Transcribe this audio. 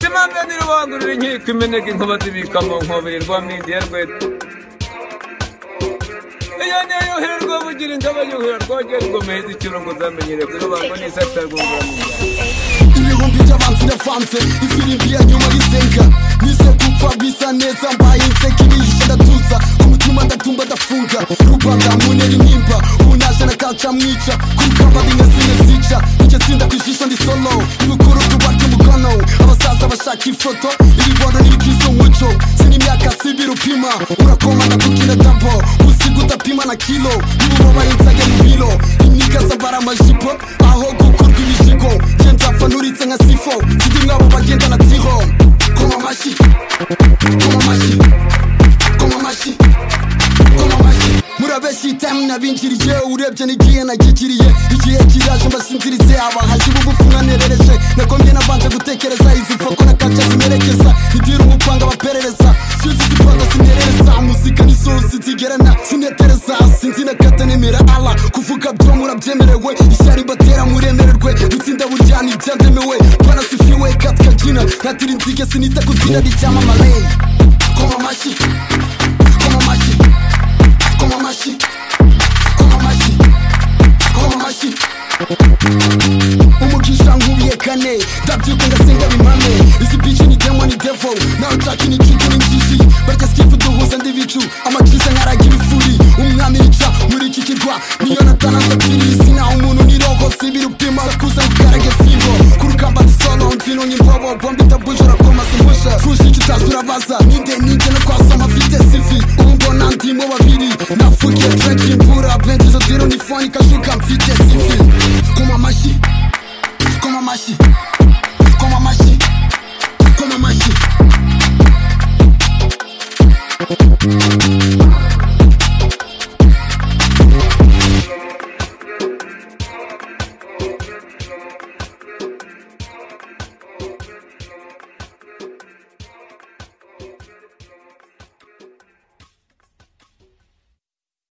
imana ntirobanurire inkiko imeneka inkuba zibika mu nkobe irwamo ingerwetu iyo niyo yuhirwa bugira ingabo yuhira rwongera rwomeheza ikirungo zamenyere kurobango n'isatagungura mu njyana ibihumbi by'abantu ndavanze ifirimbi ya nyuma y'isenga nize gupfa bisa neza mbaye inseka ibiyishe ndatuza umutima ndatumba ndafunga rubanda munera intimba ubu naje nakaca mwica kuri kabari nka zimwe zica icyo tsinda ku ijisho ndi solo ibukuru by'uba ry'umukono abasaza bashaka ifoto iri bono n'irikiza umuco sinimyaka sibira upima urakomana kukira dabo usiga udapima na kilo nibubabaye insage mu biro imyiga zambara amajipo aho gukurwa imizigo genda pfa nturitse nka sifo sidi mwabo bagenda na tiho koma amashyi koma amashyi koma amashyi koma amashyi murabeshya itamu nabinjiriye urebye n'igihe nagikiriye igihe kiraje mbasinzirize abahaji bugufi mwanerereje nagombye nabanje gutekereza izi mfoko na kaca zimerekeza idira umupanga baperereza sizi zipanga zimerereza muzika n'isosi zigerana sinetereza sinzi na kata nemera ala kuvuga byo murabyemerewe ishyari batera muremererwe itsinda buryana ibyademewe barasifiwe katika jina natira inzige sinita ku zina ry'icyamamare koma amashyi koma amashyi Como mashi, como mashi, como mashi umugisha nkubiye kane ndabyuka ngasenga bimame izi bici ni demo ni devo nawe nshaka ni cucu ni njiji barya skipu duhuza ndi bicu amakiza nkaragira ifuri umwami yica muri iki kirwa niyo natananza pirisi naho umuntu ni roho sibiri upima kuza ngukarage fimbo ku rugamba dusolo mvino nyimbobo bombi tabujora koma zimbusha kushi icyo utazi urabaza ninde ninde no kwasoma mfite sifi ubu mbona ndimo babiri nafukiye trenki imbura benshi zo diro ni foni kashuka mfite sifi koma amashyi Como amashi Como amashi Como amashi